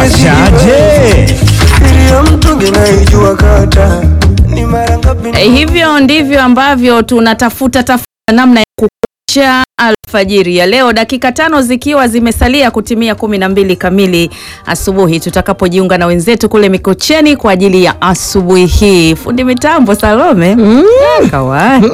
Chaje. Siri ya mtungi naijua kata ni mara ngapi Eh, hivyo ndivyo ambavyo tunatafuta tafuta namna ya kukucha alfajiri ya leo, dakika tano zikiwa zimesalia kutimia kumi na mbili kamili asubuhi, tutakapojiunga na wenzetu kule Mikocheni kwa ajili ya asubuhi hii. Fundi mitambo Salome kawai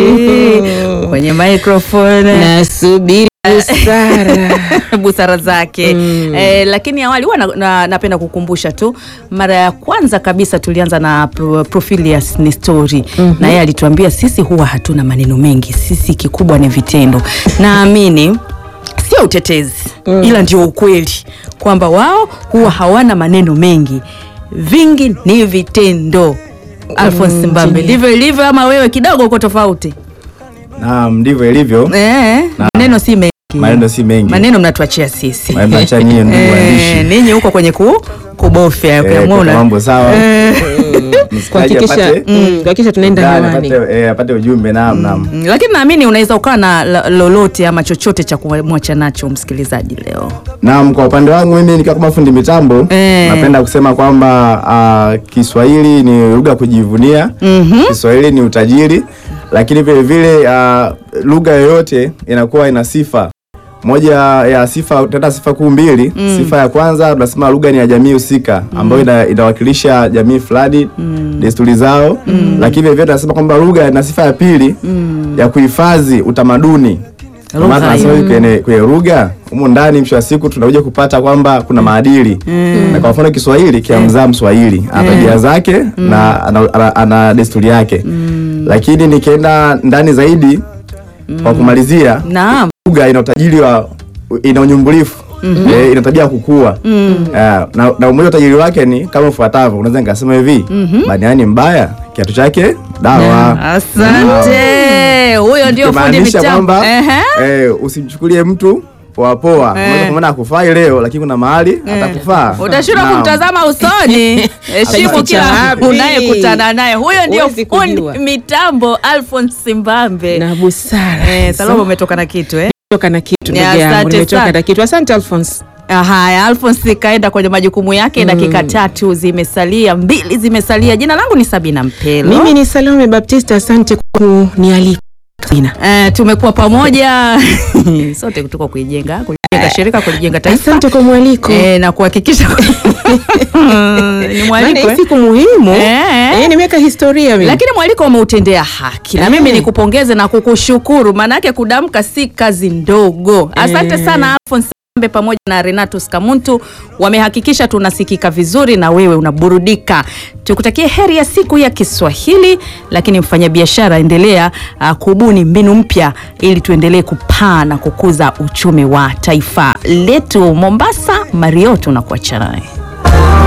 kwenye microphone Nasubiri busara. busara zake eh, lakini awali huwa na, na, napenda kukumbusha tu mara ya kwanza kabisa tulianza na pro, Profilius Nestori na yeye alituambia sisi huwa hatuna maneno mengi, sisi kikubwa ni vitendo. Naamini sio utetezi ila ndio ukweli kwamba wao huwa hawana maneno mengi, vingi ni vitendo. Alphonse Mbambe, ndivyo ilivyo ama wewe kidogo uko tofauti? Naam, ndivyo ilivyo. Eh, maneno si mengi, Maneno si mengi. maneno mnatuachia sisi Maneno acha nyie ndugu Eh, waandishi. ninyi huko kwenye ku, kubofya Eh, ukiamua kwa una- mambo sawa. Eh, Msikilizaji Kuhakikisha apate- mm, kuhakikisha tunaenda Ndani, hewani. apate eh, apate ujumbe naam naam. mm, lakini naamini unaweza ukawa na la- lolote ama chochote cha kumwacha nacho msikilizaji leo. Naam, kwa upande wangu mimi nikiwa kama fundi mitambo Eh. napenda kusema kwamba ah, Kiswahili ni lugha ya kujivunia. Kiswahili ni utajiri, lakini vile vile ah, lugha yoyote inakuwa ina sifa moja ya sifa tena sifa kuu mbili. Sifa ya kwanza tunasema lugha ni ya jamii husika ambayo ina, inawakilisha jamii fulani desturi zao, lakini vile vile tunasema kwamba lugha ina sifa ya pili ya kuhifadhi utamaduni. Kwa maana Lugha tunasema hivi kwenye kwenye lugha humu ndani, mwisho wa siku tunakuja kupata kwamba kuna maadili na kwa mfano Kiswahili kiamzaa Mswahili ana tabia zake na ana, ana, ana desturi yake, lakini nikienda ndani zaidi kwa kumalizia Naam. lugha ina utajiri wa ina unyumbulifu eh, ina tabia ya kukua Eh, na, na umoja utajiri wake ni kama ufuatavyo. Unaweza nikasema hivi baniani mbaya kiatu chake dawa. Asante, huyo ndio fundi Kumaanisha mitambo. kwamba Ehe. eh, usimchukulie mtu poa poa. Unaweza kumwona akufai leo, lakini kuna mahali atakufaa. Utashindwa Naam. kumtazama usoni. Heshimu Atajificha kila wapi? unayekutana naye. Huyo ndio Huwezi fundi kujua. mitambo Alphonse Mbambe. na busara. Eh, Salome umetoka na kitu eh? Nimetoka na kitu Ni ndugu yangu, asante nimetoka sana. na kitu. Asante Alphonse. Haya, Alphonse kaenda kwenye majukumu yake. Dakika tatu zimesalia, mbili zimesalia. Jina langu ni Sabina Mpelo. Mimi ni Salome Baptista, asante kwa kunialika. Sabina. Eh, tumekuwa pamoja sote kutoka kuijenga kulijenga shirika kulijenga taifa Asante kwa mwaliko. eh, na kuhakikisha ni Maana mwaliko hii eh? siku muhimu. Eh. Eh, nimeweka historia mimi. lakini mwaliko umeutendea haki na Eh. mimi nikupongeze na kukushukuru, maanake kudamka si kazi ndogo. Asante Eh. sana Alphonse Mbe pamoja na Renatus Kamuntu wamehakikisha tunasikika vizuri na wewe unaburudika. Tukutakie heri ya siku ya Kiswahili, lakini mfanyabiashara, endelea uh, kubuni mbinu mpya ili tuendelee kupaa na kukuza uchumi wa taifa letu. Mombasa, Mario tunakuacha naye.